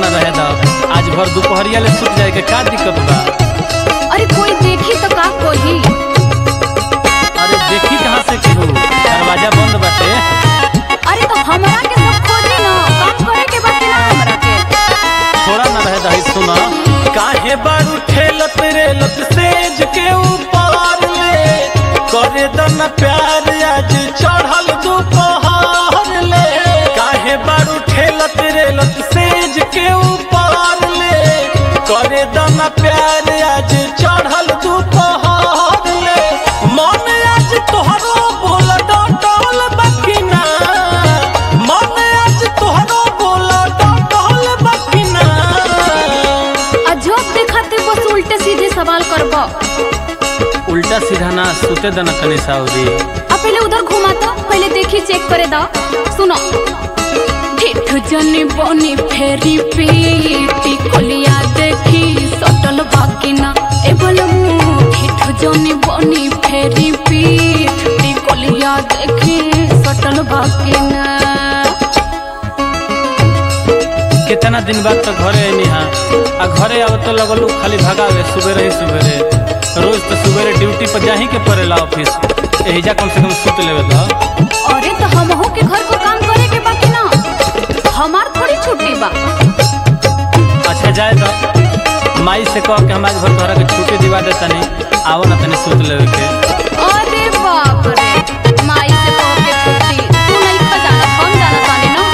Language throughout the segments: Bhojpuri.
न रहे दा आज भर दोपहरिया ले सुत जाए के का दिक्कत बा अरे कोई देखी तो का कही अरे देखी कहाँ से केहू दरवाजा बंद बाटे अरे तो हमरा के सब खोजी ना काम करे के बाकी ना हमरा के थोड़ा न रहे दा सुना काहे बारू ठेलत रेलत सेज के ऊपर ले करे दन प्यार आज चढ़ल दोपहर ले काहे बारू ठेलत रेलत सेज के ऊपर ले करे दन प्यार आज चढ़ल दोपहर ले मन आज तोहरो बोल डटल बकिना मन आज तोहरो बोल डटल बकिना अजब दिखाते बस उल्टे सीधे सवाल करबो उल्टा सीधा ना सुते दना तनी साउदी अब पहले उधर घुमा तो पहले देखी चेक करे दा सुनो ठेठ जनी बनी फेरी पीटी कोलिया देखी सटल बाकिना ए बलमू ठेठ जनी बनी फेरी पीटी कोलिया देखी सटल बाकिना कितना दिन बाद तो घरे आईनी हाँ आ घरे आव तो लगलू खाली भगावे सुबेरे ही सुबेरे रोज तो सुबेरे ड्यूटी पर जाही के पड़ेला ऑफिस एहिजा कम से कम सुत लेवे तो अरे तो हमहू के घर को काम करे के बाकी ना हमार थोड़ी छुट्टी बा अच्छा जाए तो माई से कह के हम आज भर घर के छुट्टी दिवा दे तनी आवो ना तनी सुत लेवे के अरे बाप रे माई से कह के छुट्टी तू नहीं खा जाना हम जाना तानी ना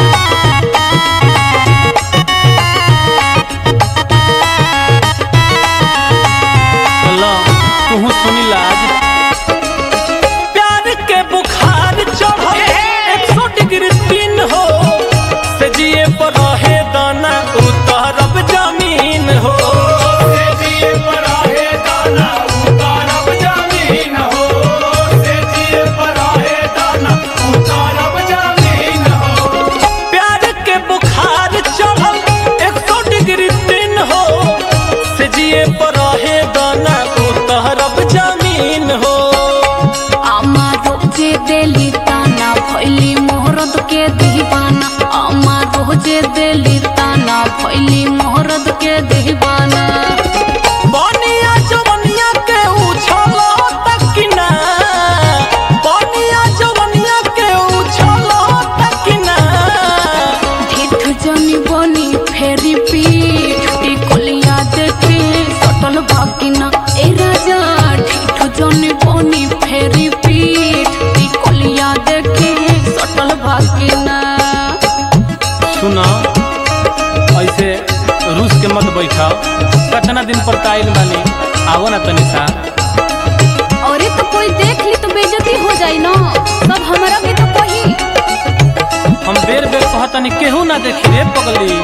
लो तू सुनी लाज प्यार के बुखार चढ़ल एक सौ डिग्री तीन हो से जिए पर रहे दाना उतरब जमीन हो से जिए पर रहे दाना उतरब जमीन हो से जिए पर रहे दाना उतरब जमीन हो प्यार के बुखार चढ़ल एक सौ डिग्री तीन हो से जिए पर रहे दाना उतरब जमीन हो आमा रोजे देली ताना भैली मोहरद के दीवाना आमा रोजे देली ताना भैली मोहरद के दीवाना बनिया जवनिया के उछलो तकिना बनिया जवनिया के उछलो तकिना ठेठ जनी बनी फेरी पीठ टिकोलिया देखी सटल बाकिना ए राजा ठेठ जनी बनी फेरी पीठ टिकोलिया देखी सटल बाकिना सुनो ऐसे रूस के मत बैठाओ कितना दिन पर ताइल बानी आवो ना तनी सा अरे तो कोई देख ली तो बेइज्जती हो जाई ना सब हमारा भी तो कही हम बेर बेर कहतनी केहू ना देखी रे पगली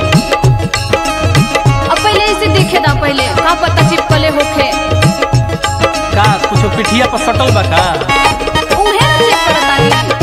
अब पहले इसे देखे दा पहले का पता चिपकले होखे का कुछो पिठिया पर सटल बा का उहे ना चेक करतानी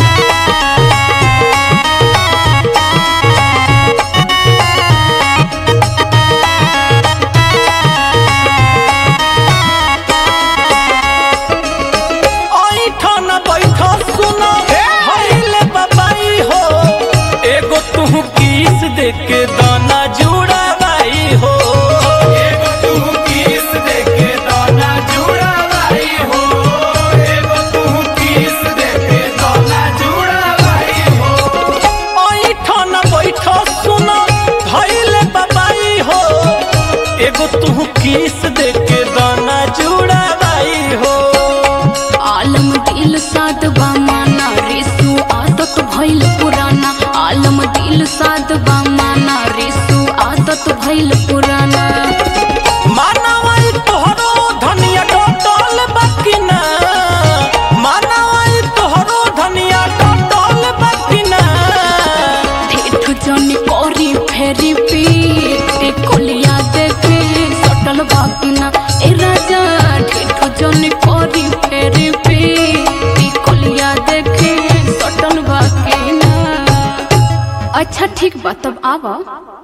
ऐठा न बैठा सुनो भइले बाबाई हो एगो तू किस दे के दाना जुड़ावाई हो एगो तू किस दे के दाना जुड़ावाई हो एगो तू किस दे के दाना जुड़ावाई हो ऐठा न बैठा सुनो भइले बाबाई हो एगो तू किस दे के दाना जुड़ावाई हो आलम दिल साध बामाना रिसु आदत भइल पुराना आलम दिल साध बामाना रिसु आदत भइल पुराना मानवाई तोहरो धनिया टोटल बकिना मानवाई तोहरो धनिया टोटल बकिना ठेठ जनी करी फेरी पीटी कोलिया देखे सटल बाकिना ए राजा ठेठ जनी करी फेरी पीटी कोलिया देखे सटल बाकिना अच्छा ठीक बा तब आवा